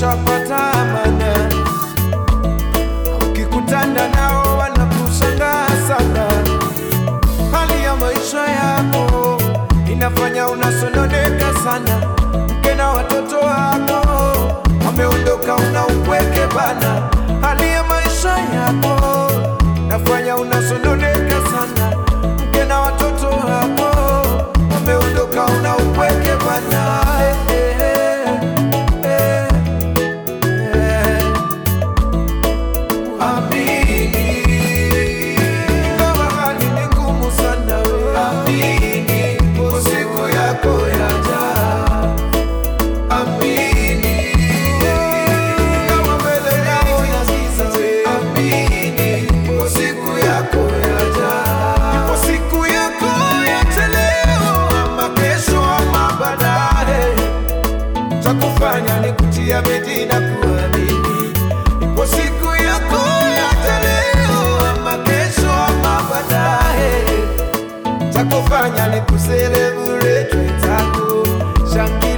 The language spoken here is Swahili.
ushapata amana. Ukikutana nao wanakushangaa sana. Hali ya maisha yako inafanya unasononeka sana. Mke na watoto wako wameondoka, una upweke bana. Hali ya maisha yako inafanya unasononeka sana. Mke na watoto wako wameondoka, una upweke bana. Eh, eh, eh, eh. Amini, ingawa hali ni ngumu sana we. Amini, ipo siku yako yaja. Amini, ingawa mbele yako inagiza we. Amini, ipo siku yako yaja. Ipo siku yako yaja leo ama kesho ama baadaye cha kufanya ni kutia bidii na kuamini. Ipo siku yako yaja leo ama kesho ama baadaye, cha kufanya ni kuselebrate wenzako, shangilia